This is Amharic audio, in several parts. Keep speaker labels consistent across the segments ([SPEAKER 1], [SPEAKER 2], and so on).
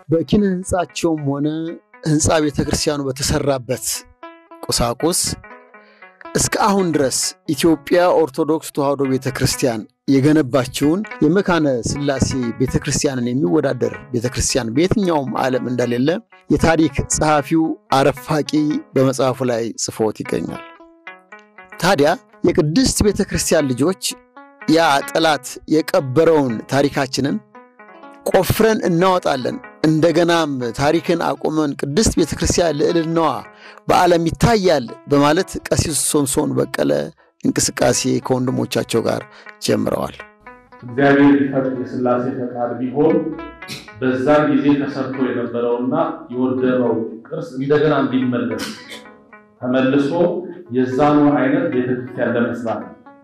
[SPEAKER 1] በኪነ ህንፃቸውም ሆነ ህንፃ ቤተ ክርስቲያኑ በተሰራበት ቁሳቁስ እስከ አሁን ድረስ ኢትዮጵያ ኦርቶዶክስ ተዋሕዶ ቤተ ክርስቲያን የገነባችውን የመካነ ሥላሴ ቤተ ክርስቲያንን የሚወዳደር ቤተ ክርስቲያን በየትኛውም ዓለም እንደሌለ የታሪክ ጸሐፊው አረፋቂ በመጽሐፉ ላይ ጽፎት ይገኛል። ታዲያ የቅድስት ቤተ ክርስቲያን ልጆች ያ ጠላት የቀበረውን ታሪካችንን ቆፍረን እናወጣለን፣ እንደገናም ታሪክን አቁመን ቅድስት ቤተ ክርስቲያን ልዕልናዋ በዓለም ይታያል በማለት ቀሲስ ሶምሶን በቀለ እንቅስቃሴ ከወንድሞቻቸው ጋር ጀምረዋል።
[SPEAKER 2] እግዚአብሔር ሊፈቅድ የሥላሴ ፈቃድ ቢሆን በዛን ጊዜ ተሰርቶ የነበረውና የወደመው ቅርስ እንደገና እንዲመለስ ተመልሶ የዛኑ አይነት ቤተክርስቲያን ለመስራት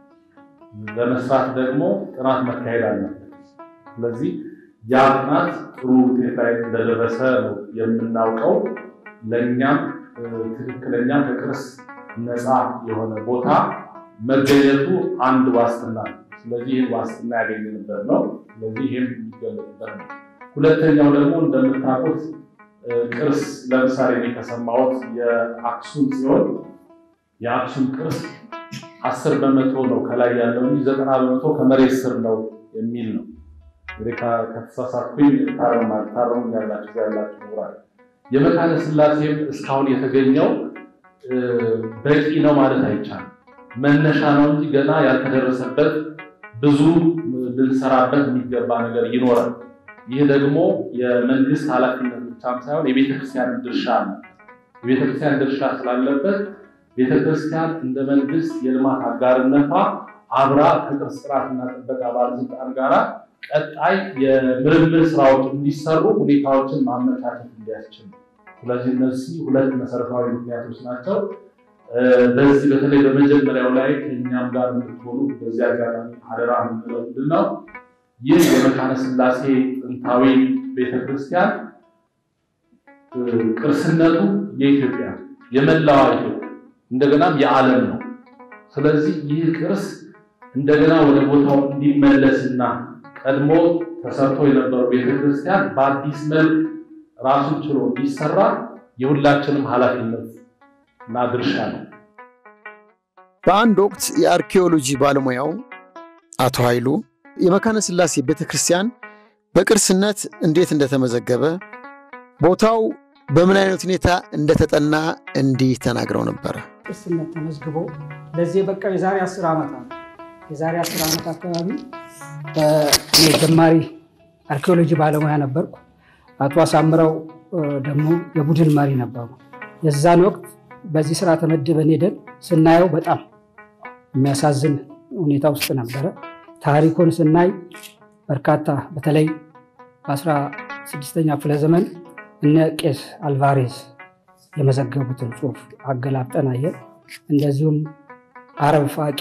[SPEAKER 2] ለመስራት ደግሞ ጥናት መካሄድ አለበት። ስለዚህ ያ ጥናት ጥሩ ውጤት ላይ እንደደረሰ ነው የምናውቀው። ለእኛም ትክክለኛ ከቅርስ ነፃ የሆነ ቦታ መገኘቱ አንድ ዋስትና ነው። ስለዚህ ይህን ዋስትና ያገኘንበት ነው። ስለዚህ ይህም የሚገለጥበት ነው። ሁለተኛው ደግሞ እንደምታውቁት ቅርስ ለምሳሌ እኔ ከሰማሁት የአክሱም ሲሆን የአክሱም ቅርስ አስር በመቶ ነው ከላይ ያለው እንጂ ዘጠና በመቶ ከመሬት ስር ነው የሚል ነው። እንግዲህ ከተሳሳትኩኝ ታረሙ ያላችሁ ያላችሁ ምሁራን የመካነ ሥላሴም እስካሁን የተገኘው በቂ ነው ማለት አይቻልም። መነሻ ነው እንጂ ገና ያልተደረሰበት ብዙ ልንሰራበት የሚገባ ነገር ይኖራል። ይህ ደግሞ የመንግስት ኃላፊነት ብቻም ሳይሆን የቤተክርስቲያን ድርሻ ነው። የቤተክርስቲያን ድርሻ ስላለበት ቤተክርስቲያን እንደ መንግስት የልማት አጋርነቷ አብራ ከቅርስ ጥራትና ጥበቃ ባለስልጣን ጋራ ቀጣይ የምርምር ስራዎች እንዲሰሩ ሁኔታዎችን ማመቻቸት እንዲያስችል። ስለዚህ እነዚህ ሁለት መሰረታዊ ምክንያቶች ናቸው። በዚህ በተለይ በመጀመሪያው ላይ ከእኛም ጋር እንድትሆኑ በዚህ አጋጣሚ አደራ የምንለው ምንድን ነው? ይህ የመካነ ሥላሴ ጥንታዊ ቤተክርስቲያን ቅርስነቱ የኢትዮጵያ የመላዋ ኢትዮጵያ እንደገናም የዓለም ነው። ስለዚህ ይህ ቅርስ እንደገና ወደ ቦታው እንዲመለስና ቀድሞ ተሰርቶ የነበረው ቤተክርስቲያን በአዲስ መልክ ራሱን ችሎ እንዲሰራ የሁላችንም ኃላፊነት እና ድርሻ ነው።
[SPEAKER 1] በአንድ ወቅት የአርኪኦሎጂ ባለሙያው አቶ ኃይሉ የመካነ ሥላሴ ቤተ ክርስቲያን በቅርስነት እንዴት እንደተመዘገበ ቦታው በምን አይነት ሁኔታ እንደተጠና እንዲህ ተናግረው ነበረ።
[SPEAKER 3] ቅርስነት ተመዝግቦ ለዚህ የበቃው የዛሬ አስር ዓመት ነው። የዛሬ አስር ዓመት አካባቢ እኔ ጀማሪ አርኪኦሎጂ ባለሙያ ነበርኩ። አቶ አሳምረው ደግሞ የቡድን መሪ ነበሩ። የዛን ወቅት በዚህ ስራ ተመድበን ሄደን ስናየው በጣም የሚያሳዝን ሁኔታ ውስጥ ነበረ። ታሪኩን ስናይ በርካታ በተለይ በአስራ ስድስተኛ ክፍለ ዘመን እነ ቄስ አልቫሬዝ የመዘገቡትን ጽሑፍ አገላብጠን አየን። እንደዚሁም አረብ ፋቂ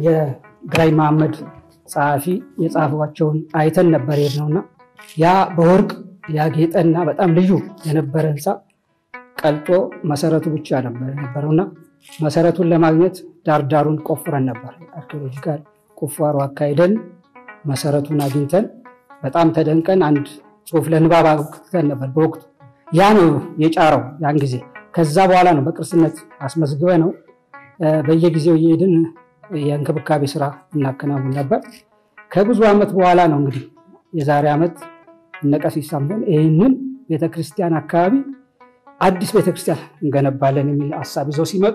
[SPEAKER 3] የግራኝ መሐመድ ጸሐፊ የጻፏቸውን አይተን ነበር የሄድነውና ያ በወርቅ ያጌጠና በጣም ልዩ የነበረ ህንፃ ቀልጦ መሰረቱ ብቻ ነበር የነበረውና መሰረቱን ለማግኘት ዳርዳሩን ቆፍረን ነበር። አርኪኦሎጂካል ቁፋሮ አካሂደን መሰረቱን አግኝተን በጣም ተደንቀን አንድ ጽሑፍ ለንባብ አብቅተን ነበር በወቅቱ። ያ ነው የጫረው ያን ጊዜ። ከዛ በኋላ ነው በቅርስነት አስመዝግበ ነው በየጊዜው እየሄድን የእንክብካቤ ስራ እናከናውን ነበር። ከብዙ ዓመት በኋላ ነው እንግዲህ የዛሬ ዓመት እነ ቀሲስ ሳምሶን ይህንን ቤተክርስቲያን አካባቢ አዲስ ቤተክርስቲያን እንገነባለን የሚል ሀሳብ ይዘው ሲመጡ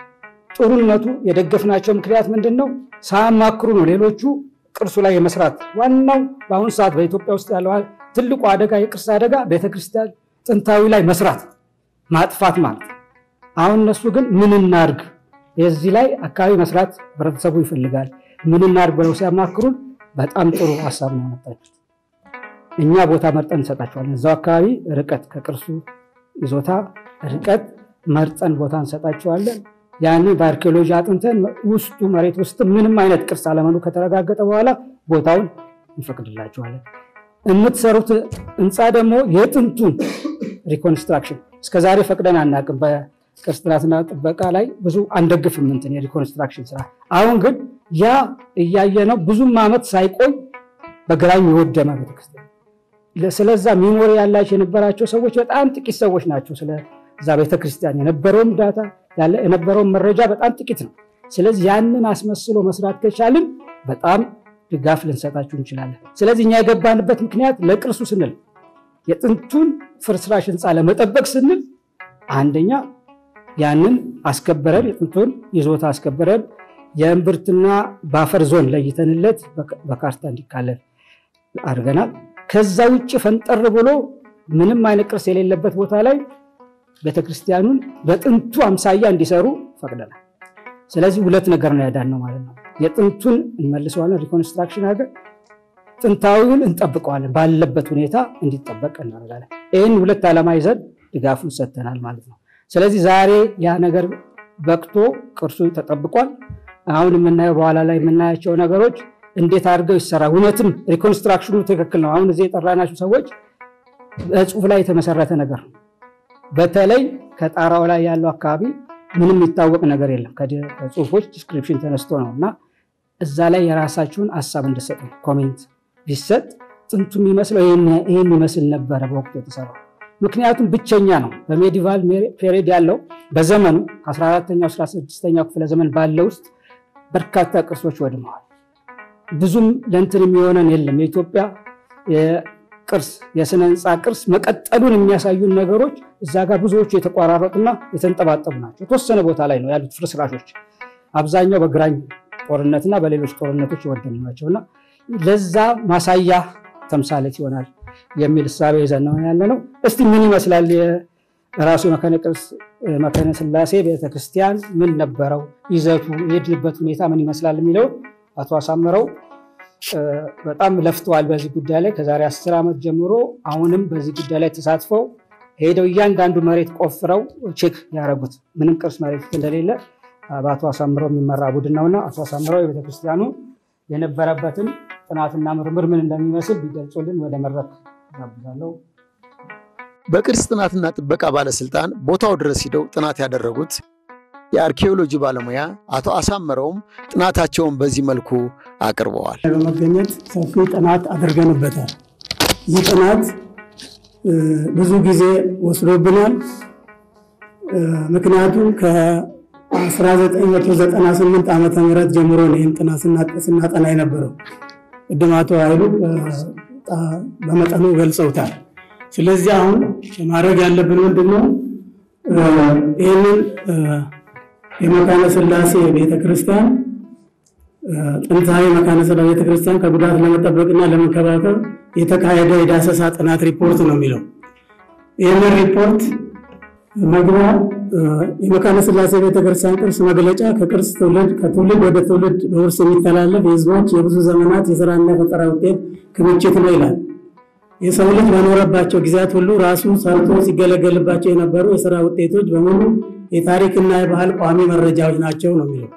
[SPEAKER 3] ጥሩነቱ የደገፍናቸው ምክንያት ምንድን ነው? ሳያማክሩ ነው ሌሎቹ ቅርሱ ላይ የመስራት ዋናው በአሁኑ ሰዓት በኢትዮጵያ ውስጥ ያለው ትልቁ አደጋ የቅርስ አደጋ ቤተክርስቲያን ጥንታዊ ላይ መስራት ማጥፋት ማለት አሁን እነሱ ግን ምን እናድርግ የዚህ ላይ አካባቢ መስራት ህብረተሰቡ ይፈልጋል ምን እናድርግ ብለው ሲያማክሩን በጣም ጥሩ ሀሳብ ነው ያመጣችሁት እኛ ቦታ መርጠን እንሰጣቸዋለን እዛው አካባቢ ርቀት ከቅርሱ ይዞታ ርቀት መርጠን ቦታ እንሰጣቸዋለን ያንን በአርኪኦሎጂ አጥንተን ውስጡ መሬት ውስጥ ምንም አይነት ቅርስ አለመኖሩ ከተረጋገጠ በኋላ ቦታውን እንፈቅድላቸዋለን የምትሰሩት ህንፃ ደግሞ የጥንቱን ሪኮንስትራክሽን እስከዛሬ ፈቅደን አናውቅም በቅርስ ጥናትና ጥበቃ ላይ ብዙ አንደግፍም እንትን የሪኮንስትራክሽን ስራ አሁን ግን ያ እያየ ነው ብዙም ዓመት ሳይቆይ በግራኝ የወደመ ቤተክርስቲያን ስለዛ ሚሞሪ ያላቸው የነበራቸው ሰዎች በጣም ጥቂት ሰዎች ናቸው። ስለዛ ቤተክርስቲያን የነበረውም ዳታ የነበረውን መረጃ በጣም ጥቂት ነው። ስለዚህ ያንን አስመስሎ መስራት ከቻልን በጣም ድጋፍ ልንሰጣችሁ እንችላለን። ስለዚህ እኛ የገባንበት ምክንያት ለቅርሱ ስንል የጥንቱን ፍርስራሽ ህንፃ ለመጠበቅ ስንል አንደኛ ያንን አስከበረን የጥንቱን ይዞታ አስከበረን የእምብርትና ባፈር ዞን ለይተንለት በካርታ እንዲካለል አድርገናል። ከዛ ውጭ ፈንጠር ብሎ ምንም አይነት ቅርስ የሌለበት ቦታ ላይ ቤተክርስቲያኑን በጥንቱ አምሳያ እንዲሰሩ ፈቅደናል። ስለዚህ ሁለት ነገር ነው ያዳነው ማለት ነው። የጥንቱን እንመልሰዋለን፣ ሪኮንስትራክሽን አድርገን ጥንታዊውን እንጠብቀዋለን፣ ባለበት ሁኔታ እንዲጠበቅ እናደርጋለን። ይህን ሁለት ዓላማ ይዘን ድጋፉን ሰጥተናል ማለት ነው። ስለዚህ ዛሬ ያ ነገር በቅቶ ቅርሱ ተጠብቋል። አሁን የምናየው በኋላ ላይ የምናያቸው ነገሮች እንዴት አድርገው ይሰራ እውነትም ሪኮንስትራክሽኑ ትክክል ነው። አሁን እዚህ የጠራናቸው ሰዎች በጽሁፍ ላይ የተመሰረተ ነገር ነው። በተለይ ከጣራው ላይ ያለው አካባቢ ምንም የሚታወቅ ነገር የለም። ከጽሁፎች ዲስክሪፕሽን ተነስቶ ነው እና እዛ ላይ የራሳችሁን ሀሳብ እንድሰጡ ኮሜንት ቢሰጥ ጥንቱ የሚመስለው ይህን ይመስል ነበረ በወቅቱ የተሰራው። ምክንያቱም ብቸኛ ነው በሜዲቫል ፔሪድ ያለው በዘመኑ ከ14ኛው 16ኛው ክፍለ ዘመን ባለው ውስጥ በርካታ ቅርሶች ወድመዋል። ብዙም ለእንትን የሚሆነን የለም። የኢትዮጵያ ቅርስ የስነ ህንፃ ቅርስ መቀጠሉን የሚያሳዩን ነገሮች እዛ ጋር ብዙዎቹ የተቋራረጡና የተንጠባጠቡ ናቸው። የተወሰነ ቦታ ላይ ነው ያሉት ፍርስራሾች። አብዛኛው በግራኝ ጦርነትና በሌሎች ጦርነቶች የወደሙ ናቸውና ለዛ ማሳያ ተምሳሌት ይሆናል የሚል እሳቤ ይዘን ነው ያለ ነው። እስቲ ምን ይመስላል የራሱ መካነ ቅርስ መካነ ስላሴ ቤተክርስቲያን ምን ነበረው ይዘቱ፣ የሄድንበት ሁኔታ ምን ይመስላል የሚለው አቶ አሳምረው በጣም ለፍተዋል በዚህ ጉዳይ ላይ ከዛሬ አስር ዓመት ጀምሮ አሁንም በዚህ ጉዳይ ላይ ተሳትፈው ሄደው እያንዳንዱ መሬት ቆፍረው ቼክ ያደረጉት ምንም ቅርስ መሬት እንደሌለ በአቶ አሳምረው የሚመራ ቡድን ነውና አቶ አሳምረው የቤተክርስቲያኑ የነበረበትን ጥናትና ምርምር ምን እንደሚመስል ቢገልጹልን ወደ መድረክ ጋብዛለሁ።
[SPEAKER 1] በቅርስ ጥናትና ጥበቃ ባለስልጣን ቦታው ድረስ ሂደው ጥናት ያደረጉት የአርኪኦሎጂ ባለሙያ አቶ አሳምረውም ጥናታቸውን በዚህ መልኩ አቅርበዋል።
[SPEAKER 4] በመገኘት ሰፊ ጥናት አድርገንበታል። ይህ ጥናት ብዙ ጊዜ ወስዶብናል። ምክንያቱም ከ1998 ዓመተ ምህረት ጀምሮ ነው ይህን ጥናት ስናጠና የነበረው። ቅድም አቶ ኃይሉ በመጠኑ ገልጸውታል። ስለዚህ አሁን ማድረግ ያለብን ምንድን ነው? ይህንን የመካነ ስላሴ ቤተክርስቲያን ጥንታዊ መካነ ስላሴ ቤተክርስቲያን ከጉዳት ለመጠበቅና ለመንከባከብ የተካሄደ የዳሰሳ ጥናት ሪፖርት ነው የሚለው። ይህንን ሪፖርት መግቢያ የመካነ ስላሴ ቤተክርስቲያን ቅርስ መግለጫ ከቅርስ ትውልድ ከትውልድ ወደ ትውልድ በውርስ የሚተላለፍ የህዝቦች የብዙ ዘመናት የስራና የፈጠራ ውጤት ክምችት ነው ይላል። የሰው ልጅ በኖረባቸው ጊዜያት ሁሉ ራሱ ሰርቶ ሲገለገልባቸው የነበሩ የስራ ውጤቶች በሙሉ የታሪክና የባህል ቋሚ መረጃዎች ናቸው ነው የሚለው።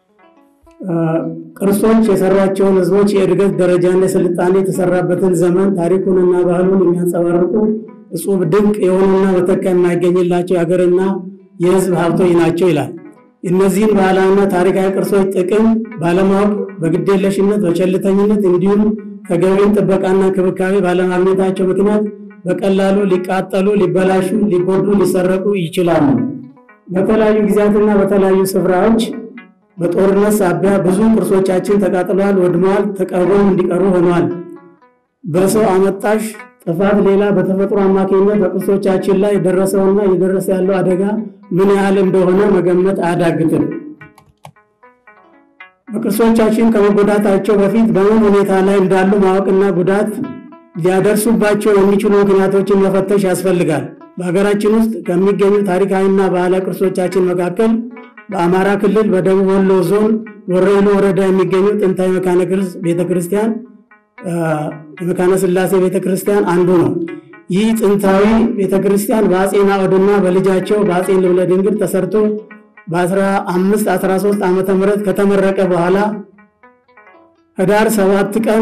[SPEAKER 4] ቅርሶች የሰሯቸውን ህዝቦች የእድገት ደረጃና የስልጣኔ የተሰራበትን ዘመን ታሪኩንና ባህሉን የሚያንጸባርቁ እጹብ ድንቅ የሆኑና መተካ የማይገኝላቸው የሀገርና የህዝብ ሀብቶች ናቸው ይላል። እነዚህን ባህላዊና ታሪካዊ ቅርሶች ጥቅም ባለማወቅ፣ በግዴለሽነት፣ በቸልተኝነት እንዲሁም ተገቢውን ጥበቃና እንክብካቤ ባለማግኘታቸው ምክንያት በቀላሉ ሊቃጠሉ፣ ሊበላሹ፣ ሊጎዱ፣ ሊሰረቁ ይችላሉ። በተለያዩ ጊዜያትና በተለያዩ ስፍራዎች በጦርነት ሳቢያ ብዙ ቅርሶቻችን ተቃጥለዋል፣ ወድመዋል፣ ተቀብረው እንዲቀሩ ሆነዋል። በሰው አመጣሽ ጥፋት ሌላ በተፈጥሮ አማካኝነት በቅርሶቻችን ላይ የደረሰውና እየደረሰ ያለው አደጋ ምን ያህል እንደሆነ መገመት አያዳግትም። በቅርሶቻችን ከመጎዳታቸው በፊት በምን ሁኔታ ላይ እንዳሉ ማወቅና ጉዳት ሊያደርሱባቸው የሚችሉ ምክንያቶችን መፈተሽ ያስፈልጋል። በሀገራችን ውስጥ ከሚገኙ ታሪካዊና ባህላዊ ቅርሶቻችን መካከል በአማራ ክልል በደቡብ ወሎ ዞን ወረኢሉ ወረዳ የሚገኙ ጥንታዊ መካነ ቅርስ ቤተክርስቲያን የመካነ ስላሴ ቤተክርስቲያን አንዱ ነው። ይህ ጥንታዊ ቤተክርስቲያን በአጼ ናኦድና በልጃቸው በአጼ ልብነ ድንግል ተሰርቶ በ1513 ዓመተ ምህረት ከተመረቀ በኋላ ህዳር 7 ቀን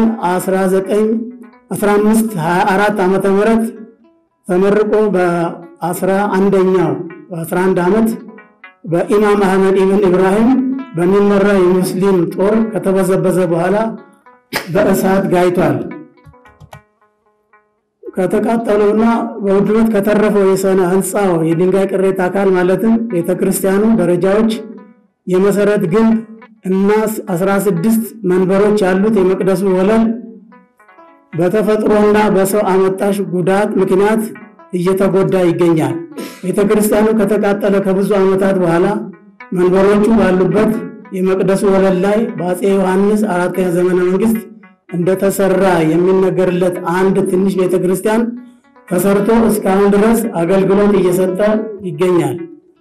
[SPEAKER 4] 1524 ዓመተ ምህረት ተመርቆ በ11ኛው በ11 ዓመት በኢማም አህመድ ኢብን ኢብራሂም በሚመራ የሙስሊም ጦር ከተበዘበዘ በኋላ በእሳት ጋይቷል። ከተቃጠለውና በውድመት ከተረፈው የሰነ ህንፃው የድንጋይ ቅሬታ አካል ማለትም ቤተክርስቲያኑ ደረጃዎች፣ የመሰረት ግንብ እና 16 መንበሮች ያሉት የመቅደሱ ወለል በተፈጥሮና በሰው አመጣሽ ጉዳት ምክንያት እየተጎዳ ይገኛል። ቤተክርስቲያኑ ከተቃጠለ ከብዙ ዓመታት በኋላ መንበሮቹ ባሉበት የመቅደሱ ወለል ላይ በአፄ ዮሐንስ አራተኛ ዘመነ መንግስት እንደተሰራ የሚነገርለት አንድ ትንሽ ቤተክርስቲያን ተሰርቶ እስካሁን ድረስ አገልግሎት እየሰጠ ይገኛል።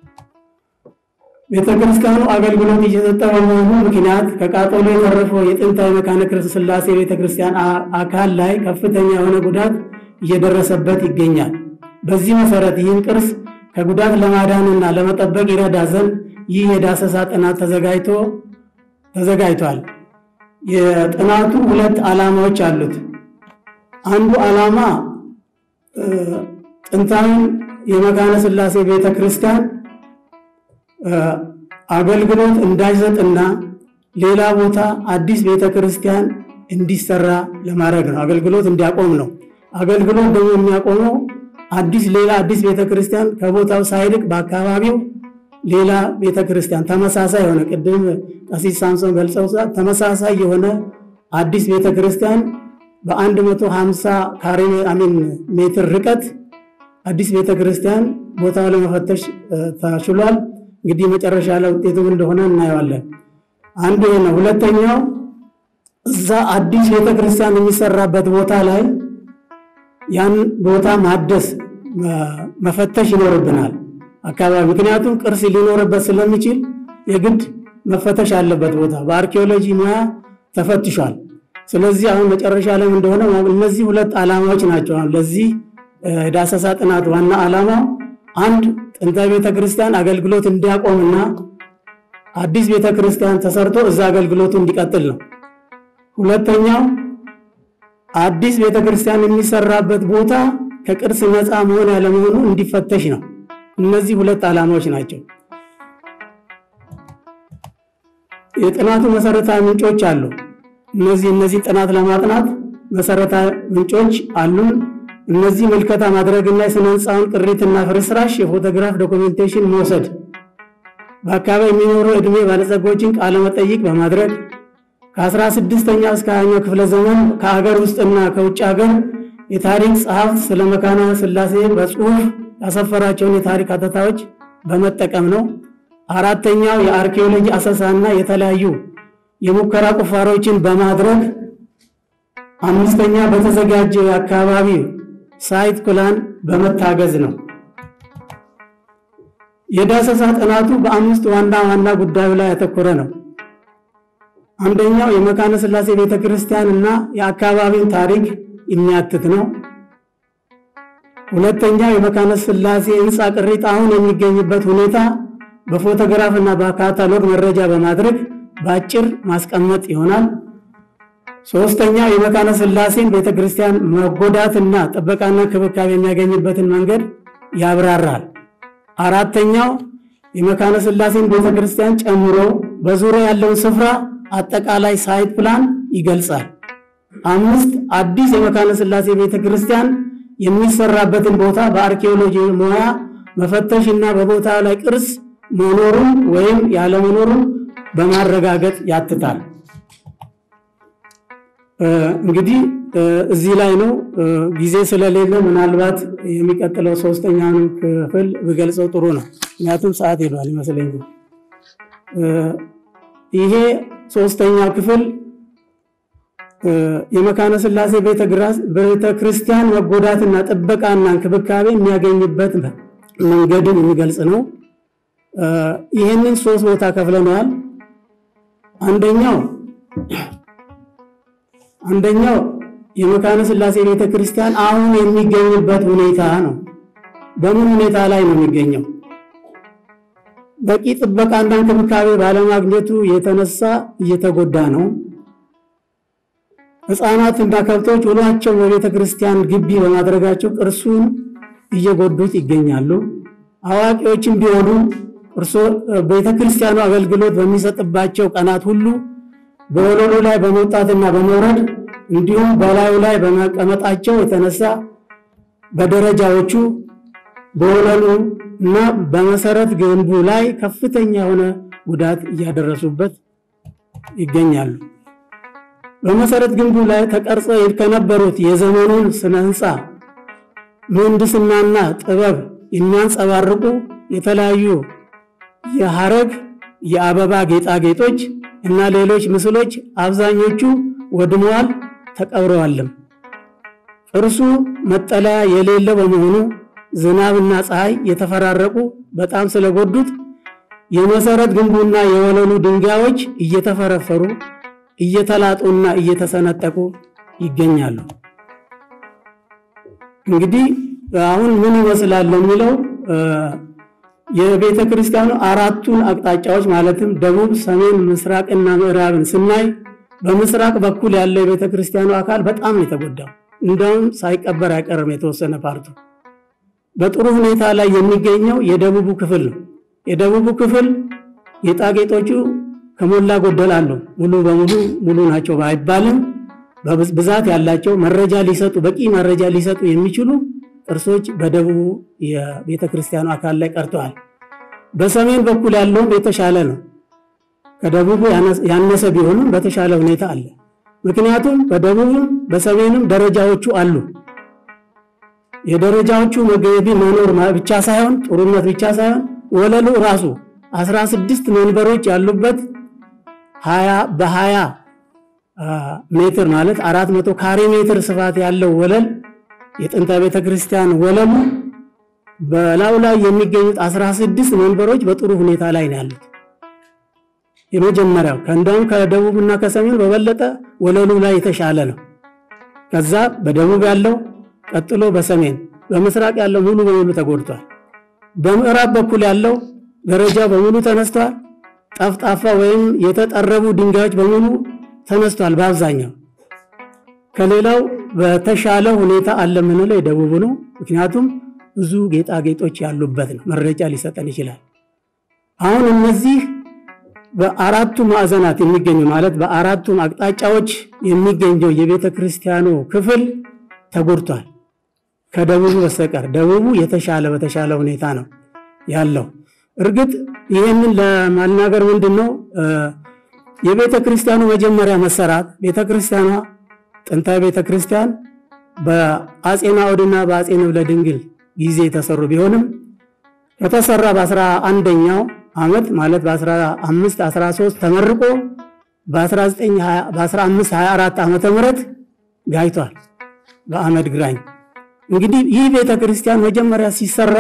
[SPEAKER 4] ቤተክርስቲያኑ አገልግሎት እየሰጠ በመሆኑ ምክንያት ከቃጠሎ የተረፈው የጥንታዊ መካነ ሥላሴ ቤተክርስቲያን አካል ላይ ከፍተኛ የሆነ ጉዳት እየደረሰበት ይገኛል። በዚህ መሰረት ይህን ቅርስ ከጉዳት ለማዳንና ለመጠበቅ ይረዳ ዘንድ ይህ የዳሰሳ ጥናት ተዘጋጅቶ ተዘጋጅቷል። የጥናቱ ሁለት ዓላማዎች አሉት። አንዱ ዓላማ ጥንታዊን የመካነ ሥላሴ ቤተ ክርስቲያን አገልግሎት እንዳይሰጥና ሌላ ቦታ አዲስ ቤተ ክርስቲያን እንዲሰራ ለማድረግ ነው። አገልግሎት እንዲያቆም ነው። አገልግሎት ደግሞ የሚያቆመው አዲስ ሌላ አዲስ ቤተ ክርስቲያን ከቦታው ሳይርቅ በአካባቢው ሌላ ቤተ ክርስቲያን ተመሳሳይ የሆነ ቅድም ቀሲስ ሳምሶን ገልጸው ተመሳሳይ የሆነ አዲስ ቤተ ክርስቲያን በ150 ካሬ አሚን ሜትር ርቀት አዲስ ቤተ ክርስቲያን ቦታው ለመፈተሽ ተችሏል። እንግዲህ መጨረሻ ላይ ውጤቱ እንደሆነ እናየዋለን። አንዱ ይሄ ነው። ሁለተኛው እዛ አዲስ ቤተ ክርስቲያን የሚሰራበት ቦታ ላይ ያን ቦታ ማደስ መፈተሽ ይኖርብናል አካባቢ ምክንያቱም ቅርስ ሊኖርበት ስለሚችል የግድ መፈተሽ አለበት ቦታ በአርኪኦሎጂ ሙያ ተፈትሿል። ስለዚህ አሁን መጨረሻ ላይ እንደሆነ እነዚህ ሁለት ዓላማዎች ናቸው። ለዚህ ዳሰሳ ጥናት ዋና ዓላማው አንድ ጥንታዊ ቤተ ክርስቲያን አገልግሎት እንዲያቆምና አዲስ ቤተ ክርስቲያን ተሰርቶ እዛ አገልግሎቱ እንዲቀጥል ነው። ሁለተኛው አዲስ ቤተ ክርስቲያን የሚሰራበት ቦታ ከቅርስ ነፃ መሆን ያለመሆኑ እንዲፈተሽ ነው። እነዚህ ሁለት ዓላማዎች ናቸው። የጥናቱ መሰረታዊ ምንጮች አሉ። እነዚህ እነዚህ ጥናት ለማጥናት መሰረታዊ ምንጮች አሉን። እነዚህ ምልከታ ማድረግና የስነ ህንፃውን ቅሪትና ፍርስራሽ የፎቶግራፍ ዶኩሜንቴሽን መውሰድ፣ በአካባቢ የሚኖሩ ዕድሜ ባለጸጎችን ቃለ መጠይቅ በማድረግ ከ16ኛ እስከ 20ኛው ክፍለ ዘመን ከአገር ውስጥና ከውጭ ሀገር የታሪክ ጸሐፍት ስለ መካነ ሥላሴ በጽሁፍ ያሰፈራቸውን የታሪክ አተታዎች በመጠቀም ነው። አራተኛው የአርኪኦሎጂ አሰሳና የተለያዩ የሙከራ ቁፋሮችን በማድረግ አምስተኛ በተዘጋጀ የአካባቢ ሳይት ፕላን በመታገዝ ነው። የዳሰሳ ጥናቱ በአምስት ዋና ዋና ጉዳዩ ላይ ያተኮረ ነው። አንደኛው የመካነ ሥላሴ ቤተ ክርስቲያን እና የአካባቢውን ታሪክ የሚያትት ነው። ሁለተኛው የመካነ ሥላሴ ሕንፃ ቅሪት አሁን የሚገኝበት ሁኔታ በፎቶግራፍ እና በካታሎግ መረጃ በማድረግ በአጭር ማስቀመጥ ይሆናል። ሶስተኛው የመካነ ሥላሴን ቤተ ክርስቲያን መጎዳትና ጥበቃና ክብካቤ የሚያገኝበትን መንገድ ያብራራል። አራተኛው የመካነ ሥላሴን ቤተ ክርስቲያን ጨምሮ በዙሪያ ያለውን ስፍራ አጠቃላይ ሳይት ፕላን ይገልጻል። አምስት አዲስ የመካነ ሥላሴ ቤተ ክርስቲያን የሚሰራበትን ቦታ በአርኪኦሎጂ ሙያ መፈተሽ እና በቦታ ላይ ቅርስ መኖሩን ወይም ያለመኖሩን በማረጋገጥ ያትታል። እንግዲህ እዚህ ላይ ነው። ጊዜ ስለሌለ ምናልባት የሚቀጥለው ሶስተኛውን ክፍል ብገልጸው ጥሩ ነው። ምክንያቱም ሰዓት ሄዷል ይመስለኛል። ይሄ ሶስተኛው ክፍል የመካነ ሥላሴ ቤተ ክርስቲያን መጎዳትና ጥበቃና እንክብካቤ የሚያገኝበት መንገድን የሚገልጽ ነው። ይህንን ሶስት ቦታ ከፍለነዋል። አንደኛው አንደኛው የመካነ ሥላሴ ቤተ ክርስቲያን አሁን የሚገኝበት ሁኔታ ነው። በምን ሁኔታ ላይ ነው የሚገኘው? በቂ ጥበቃና እንክብካቤ ባለማግኘቱ የተነሳ እየተጎዳ ነው። ሕፃናትና ከብቶች ውሏቸው በቤተ ክርስቲያን ግቢ በማድረጋቸው ቅርሱን እየጎዱት ይገኛሉ። አዋቂዎችም ቢሆኑ ቤተ ክርስቲያኑ አገልግሎት በሚሰጥባቸው ቀናት ሁሉ በወለሉ ላይ በመውጣትና በመውረድ እንዲሁም በላዩ ላይ በመቀመጣቸው የተነሳ በደረጃዎቹ በወለሉ እና በመሰረት ግንቡ ላይ ከፍተኛ የሆነ ጉዳት እያደረሱበት ይገኛሉ። በመሰረት ግንቡ ላይ ተቀርጸ ከነበሩት የዘመኑን ስነ ህንፃ ምህንድስናና ጥበብ የሚያንጸባርቁ የተለያዩ የሐረግ የአበባ ጌጣጌጦች እና ሌሎች ምስሎች አብዛኞቹ ወድመዋል፣ ተቀብረዋልም። ቅርሱ መጠለያ የሌለው በመሆኑ ዝናብና ፀሐይ የተፈራረቁ በጣም ስለጎዱት የመሰረት ግንቡና የወለሉ ድንጋዮች እየተፈረፈሩ እየተላጡና እየተሰነጠቁ ይገኛሉ። እንግዲህ አሁን ምን ይመስላል የሚለው የቤተ ክርስቲያኑ አራቱን አቅጣጫዎች ማለትም ደቡብ፣ ሰሜን፣ ምስራቅና ምዕራብን ስናይ በምስራቅ በኩል ያለው የቤተ ክርስቲያኑ አካል በጣም ነው የተጎዳው። እንደውም ሳይቀበር አይቀርም የተወሰነ ፓርቱ። በጥሩ ሁኔታ ላይ የሚገኘው የደቡቡ ክፍል ነው። የደቡቡ ክፍል ጌጣጌጦቹ ከሞላ ጎደል አሉ። ሙሉ በሙሉ ሙሉ ናቸው ባይባልም ብዛት ያላቸው መረጃ ሊሰጡ በቂ መረጃ ሊሰጡ የሚችሉ ቅርሶች በደቡቡ የቤተ ክርስቲያኑ አካል ላይ ቀርተዋል። በሰሜን በኩል ያለውም የተሻለ ነው። ከደቡቡ ያነሰ ቢሆንም በተሻለ ሁኔታ አለ። ምክንያቱም በደቡብም በሰሜንም ደረጃዎቹ አሉ። የደረጃዎቹ መገቢ መኖር ብቻ ሳይሆን ጥሩነት ብቻ ሳይሆን ወለሉ ራሱ 16 መንበሮች ያሉበት በ20 ሜትር ማለት 400 ካሬ ሜትር ስፋት ያለው ወለል የጥንተ ቤተ ክርስቲያን ወለሉ በላዩ ላይ የሚገኙት 16 መንበሮች በጥሩ ሁኔታ ላይ ነው ያሉት። የመጀመሪያው ከእንደውም ከደቡብና ከሰሜን በበለጠ ወለሉ ላይ የተሻለ ነው። ከዛ በደቡብ ያለው ቀጥሎ በሰሜን በምስራቅ ያለው ሙሉ በሙሉ ተጎድቷል። በምዕራብ በኩል ያለው ደረጃው በሙሉ ተነስቷል። ጠፍጣፋ ወይም የተጠረቡ ድንጋዮች በሙሉ ተነስቷል። በአብዛኛው ከሌላው በተሻለ ሁኔታ አለ የምንለው የደቡቡ ነው። ምክንያቱም ብዙ ጌጣጌጦች ያሉበት ነው። መረጃ ሊሰጠን ይችላል። አሁን እነዚህ በአራቱ ማዕዘናት የሚገኙ ማለት በአራቱም አቅጣጫዎች የሚገኘው የቤተ ክርስቲያኑ ክፍል ተጎድቷል ከደቡቡ በስተቀር። ደቡቡ የተሻለ በተሻለ ሁኔታ ነው ያለው። እርግጥ ይህንን ለማናገር ምንድን ነው የቤተ ክርስቲያኑ መጀመሪያ መሰራት ቤተ ክርስቲያኗ ጥንታዊ ቤተ ክርስቲያን በአጼ ናዖድና በአጼ ንብለ ድንግል ጊዜ የተሰሩ ቢሆንም ከተሰራ በአስራ አንደኛው ዓመት ማለት በ15 13 ተመርቆ በ1524 ዓመተ ምህረት ጋይቷል በአመድ ግራኝ። እንግዲህ ይህ ቤተ ክርስቲያን መጀመሪያ ሲሰራ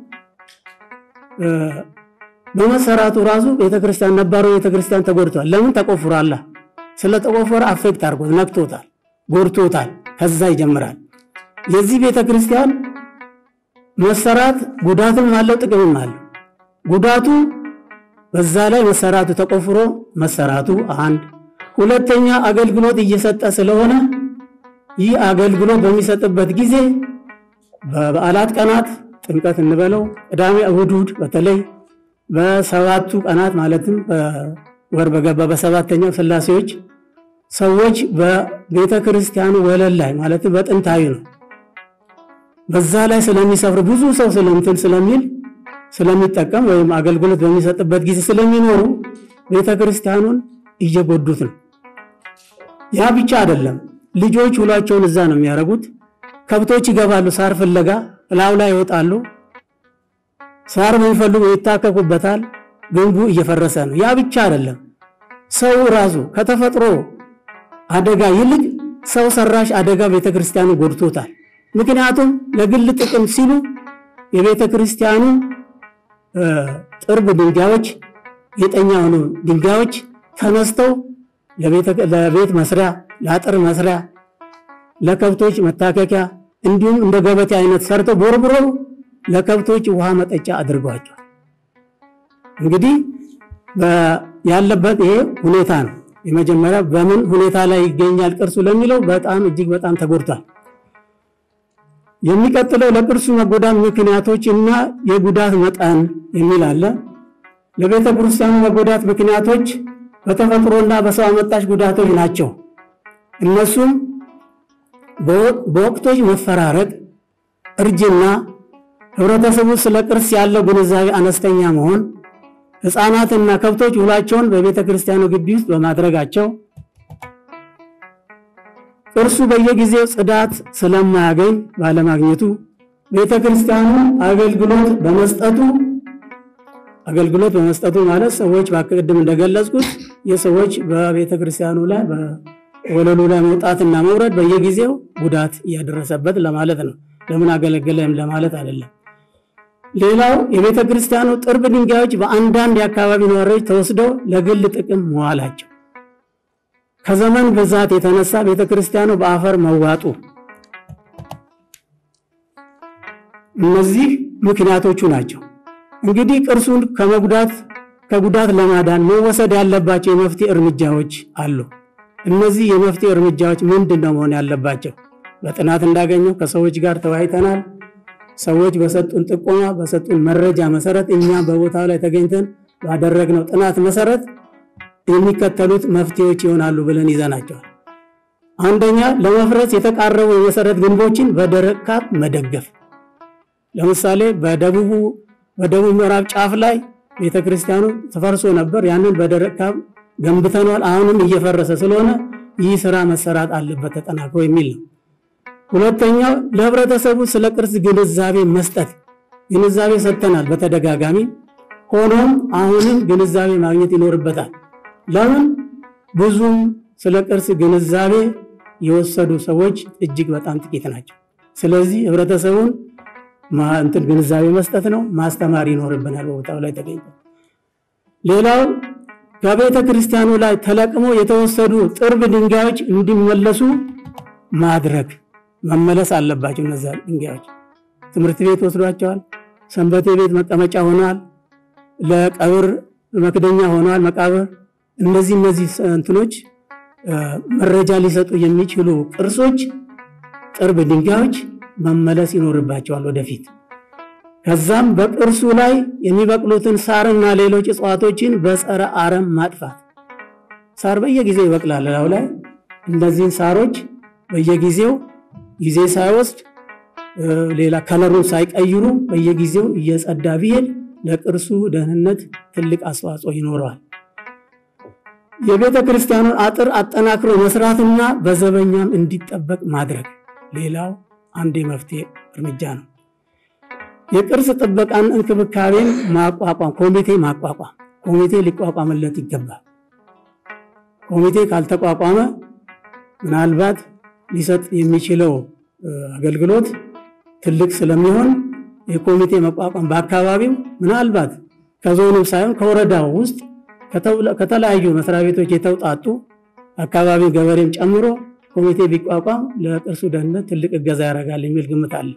[SPEAKER 4] በመሰራቱ ራሱ ቤተ ክርስቲያን ነባሩ ቤተ ክርስቲያን ተጎድቷል። ለምን ተቆፍሯላ? ስለተቆፈረ አፌክት አድርጎት ነክቶታል፣ ጎድቶታል። ከዛ ይጀምራል። የዚህ ቤተ ክርስቲያን መሰራት ጉዳትም አለው ጥቅምም አለው። ጉዳቱ በዛ ላይ መሰራቱ ተቆፍሮ መሰራቱ አንድ፣ ሁለተኛ አገልግሎት እየሰጠ ስለሆነ ይህ አገልግሎት በሚሰጥበት ጊዜ በበዓላት ቀናት ጥምቀት እንበለው ቅዳሜ፣ እሑድ እሑድ በተለይ በሰባቱ ቀናት ማለትም በወር በገባ በሰባተኛው ስላሴዎች ሰዎች በቤተ ክርስቲያኑ ወለል ላይ ማለትም በጥንታዊ ነው በዛ ላይ ስለሚሰፍር ብዙ ሰው ስለምትን ስለሚል ስለሚጠቀም ወይም አገልግሎት በሚሰጥበት ጊዜ ስለሚኖሩ ቤተ ክርስቲያኑን እየጎዱት ነው። ያ ብቻ አይደለም። ልጆች ውሏቸውን እዛ ነው የሚያደርጉት። ከብቶች ይገባሉ፣ ሳር ፍለጋ እላው ላይ ይወጣሉ። ሳር የሚፈልጉ ይታከኩበታል። ግንቡ እየፈረሰ ነው። ያ ብቻ አይደለም። ሰው ራሱ ከተፈጥሮ አደጋ ይልቅ ሰው ሰራሽ አደጋ ቤተ ክርስቲያኑ ጎድቶታል። ምክንያቱም ለግል ጥቅም ሲሉ የቤተ ክርስቲያኑ ጥርብ ድንጋዮች፣ ጌጠኛ የሆኑ ድንጋዮች ተነስተው ለቤት መስሪያ፣ ለአጥር መስሪያ፣ ለከብቶች መታከኪያ እንዲሁም እንደ ገበቴ አይነት ሰርተው ቦርብረው ለከብቶች ውሃ መጠጫ አድርጓቸዋል። እንግዲህ ያለበት ይሄ ሁኔታ ነው። የመጀመሪያ በምን ሁኔታ ላይ ይገኛል ቅርሱ ለሚለው በጣም እጅግ በጣም ተጎድቷል። የሚቀጥለው ለቅርሱ መጎዳት ምክንያቶች እና የጉዳት መጠን የሚል አለ። ለቤተ ክርስቲያኑ መጎዳት ምክንያቶች በተፈጥሮና በሰው አመጣሽ ጉዳቶች ናቸው። እነሱም በወቅቶች መፈራረቅ፣ እርጅና፣ ህብረተሰቡ ስለ ቅርስ ያለው ግንዛቤ አነስተኛ መሆን፣ ሕፃናትና ከብቶች ውላቸውን በቤተ ክርስቲያኑ ግቢ ውስጥ በማድረጋቸው ቅርሱ በየጊዜው ጽዳት ስለማያገኝ ባለማግኘቱ ቤተ ክርስቲያኑ አገልግሎት በመስጠቱ አገልግሎት በመስጠቱ ማለት ሰዎች ቅድም እንደገለጽኩት የሰዎች በቤተ ክርስቲያኑ ላይ በወለሉ ላይ መውጣትና መውረድ በየጊዜው ጉዳት እያደረሰበት ለማለት ነው። ለምን አገለገለም ለማለት አይደለም። ሌላው የቤተ ክርስቲያኑ ጥርብ ድንጋዮች በአንዳንድ የአካባቢ ነዋሪዎች ተወስደው ለግል ጥቅም መዋላቸው ከዘመን ብዛት የተነሳ ቤተ ክርስቲያኑ በአፈር መዋጡ እነዚህ ምክንያቶቹ ናቸው። እንግዲህ ቅርሱን ከመጉዳት ከጉዳት ለማዳን መወሰድ ያለባቸው የመፍትሄ እርምጃዎች አሉ። እነዚህ የመፍትሄ እርምጃዎች ምንድን ነው መሆን ያለባቸው? በጥናት እንዳገኘው ከሰዎች ጋር ተወያይተናል። ሰዎች በሰጡን ጥቆማ በሰጡን መረጃ መሰረት እኛ በቦታው ላይ ተገኝተን ባደረግነው ጥናት መሰረት የሚከተሉት መፍትሄዎች ይሆናሉ ብለን ይዘናቸዋል። አንደኛ፣ ለመፍረስ የተቃረቡ የመሰረት ግንቦችን በደረቅ ካብ መደገፍ። ለምሳሌ በደቡቡ በደቡብ ምዕራብ ጫፍ ላይ ቤተ ክርስቲያኑ ተፈርሶ ነበር። ያንን በደረቅ ካብ ገንብተኗል። አሁንም እየፈረሰ ስለሆነ ይህ ስራ መሰራት አለበት ተጠናክሮ የሚል ነው። ሁለተኛው ለህብረተሰቡ ስለ ቅርስ ግንዛቤ መስጠት። ግንዛቤ ሰጥተናል በተደጋጋሚ ሆኖም አሁንም ግንዛቤ ማግኘት ይኖርበታል። ለምን ብዙም ስለ ቅርስ ግንዛቤ የወሰዱ ሰዎች እጅግ በጣም ጥቂት ናቸው። ስለዚህ ህብረተሰቡን እንትን ግንዛቤ መስጠት ነው፣ ማስተማር ይኖርብናል በቦታው ላይ ተገኝቶ። ሌላው ከቤተ ክርስቲያኑ ላይ ተለቅሞ የተወሰዱ ጥርብ ድንጋዮች እንዲመለሱ ማድረግ መመለስ አለባቸው። እነዚያ ድንጋዮች ትምህርት ቤት ወስዷቸዋል፣ ሰንበቴ ቤት መቀመጫ ሆነዋል፣ ለቀብር መክደኛ ሆነዋል፣ መቃብር። እነዚህ እነዚህ እንትኖች መረጃ ሊሰጡ የሚችሉ ቅርሶች ጥርብ ድንጋዮች መመለስ ይኖርባቸዋል ወደፊት። ከዛም በቅርሱ ላይ የሚበቅሉትን ሳርና ሌሎች እጽዋቶችን በጸረ አረም ማጥፋት። ሳር በየጊዜው ይበቅላል ላዩ ላይ እነዚህን ሳሮች በየጊዜው ጊዜ ሳይወስድ ሌላ ከለሩን ሳይቀይሩ በየጊዜው እየጸዳ ቢሄድ ለቅርሱ ደህንነት ትልቅ አስተዋጽኦ ይኖረዋል። የቤተ ክርስቲያኑን አጥር አጠናክሮ መስራትና በዘበኛም እንዲጠበቅ ማድረግ ሌላው አንድ የመፍትሄ እርምጃ ነው። የቅርስ ጥበቃን እንክብካቤን ማቋቋም፣ ኮሚቴ ማቋቋም፣ ኮሚቴ ሊቋቋምለት ይገባል። ኮሚቴ ካልተቋቋመ ምናልባት ሊሰጥ የሚችለው አገልግሎት ትልቅ ስለሚሆን የኮሚቴ መቋቋም በአካባቢው ምናልባት ከዞኑ ሳይሆን ከወረዳው ውስጥ ከተለያዩ መስሪያ ቤቶች የተውጣጡ አካባቢ ገበሬም ጨምሮ ኮሚቴ ቢቋቋም ለቅርሱ ደህንነት ትልቅ እገዛ ያደርጋል የሚል ግምት አለ።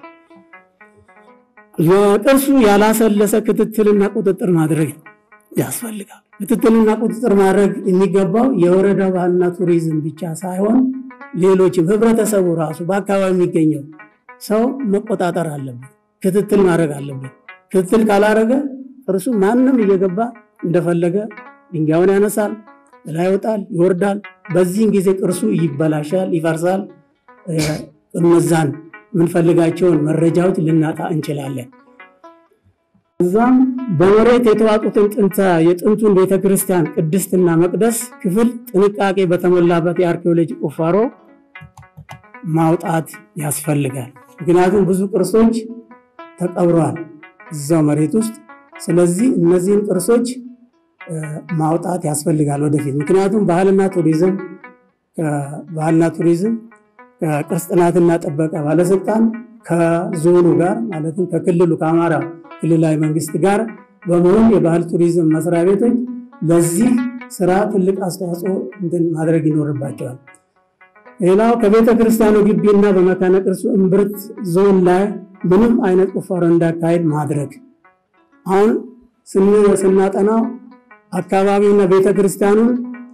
[SPEAKER 4] ለቅርሱ ያላሰለሰ ክትትልና ቁጥጥር ማድረግ ያስፈልጋል። ክትትልና ቁጥጥር ማድረግ የሚገባው የወረዳው ባህልና ቱሪዝም ብቻ ሳይሆን ሌሎችም ህብረተሰቡ ራሱ በአካባቢ የሚገኘው ሰው መቆጣጠር አለበት፣ ክትትል ማድረግ አለበት። ክትትል ካላረገ ቅርሱ ማንም እየገባ እንደፈለገ ድንጋዩን ያነሳል፣ ላይ ይወጣል፣ ይወርዳል። በዚህን ጊዜ ቅርሱ ይበላሻል፣ ይፈርሳል። እነዛን የምንፈልጋቸውን መረጃዎች ልናጣ እንችላለን። እዛም በመሬት የተዋጡትን ጥንተ የጥንቱን ቤተክርስቲያን ቅድስትና መቅደስ ክፍል ጥንቃቄ በተሞላበት የአርኪኦሎጂ ቁፋሮ ማውጣት ያስፈልጋል። ምክንያቱም ብዙ ቅርሶች ተቀብረዋል እዛው መሬት ውስጥ። ስለዚህ እነዚህን ቅርሶች ማውጣት ያስፈልጋል ወደፊት። ምክንያቱም ባህልና ቱሪዝም ባህልና ቱሪዝም ከቅርስ ጥናትና ጥበቃ ባለስልጣን ከዞኑ ጋር ማለትም ከክልሉ ከአማራ ክልላዊ መንግስት ጋር በመሆን የባህል ቱሪዝም መስሪያ ቤቶች ለዚህ ስራ ትልቅ አስተዋጽኦ እንትን ማድረግ ይኖርባቸዋል። ሌላው ከቤተ ክርስቲያኑ ግቢና በመካነ ቅርሱ እምብርት ዞን ላይ ምንም አይነት ቁፋሮ እንዳካሄድ ማድረግ። አሁን ስናጠናው አካባቢውና ቤተ ክርስቲያኑን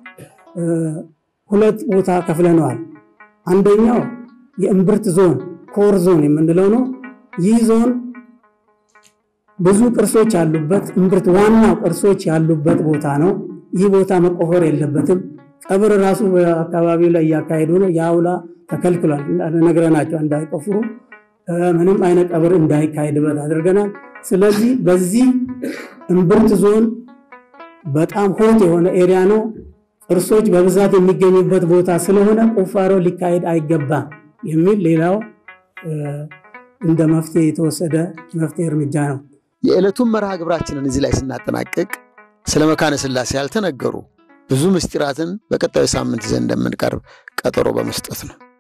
[SPEAKER 4] ሁለት ቦታ ከፍለነዋል። አንደኛው የእምብርት ዞን ኮር ዞን የምንለው ነው። ይህ ዞን ብዙ ቅርሶች ያሉበት እምብርት ዋናው ቅርሶች ያሉበት ቦታ ነው። ይህ ቦታ መቆፈር የለበትም። ቀብር ራሱ በአካባቢው ላይ እያካሄዱ ነው። የአውላ ተከልክሏል፣ ነግረናቸው እንዳይቆፍሩ ምንም አይነት ቀብር እንዳይካሄድበት አድርገናል። ስለዚህ በዚህ እምብርት ዞን በጣም ሆት የሆነ ኤሪያ ነው። ቅርሶች በብዛት የሚገኙበት ቦታ ስለሆነ ቁፋሮ ሊካሄድ አይገባም የሚል ሌላው እንደ መፍትሄ የተወሰደ መፍትሄ እርምጃ ነው።
[SPEAKER 1] የዕለቱን መርሃ ግብራችንን እዚህ ላይ ስናጠናቅቅ ስለ መካነ ሥላሴ ያልተነገሩ ብዙ ምስጢራትን በቀጣዩ ሳምንት ይዘን እንደምንቀርብ ቀጠሮ በመስጠት ነው።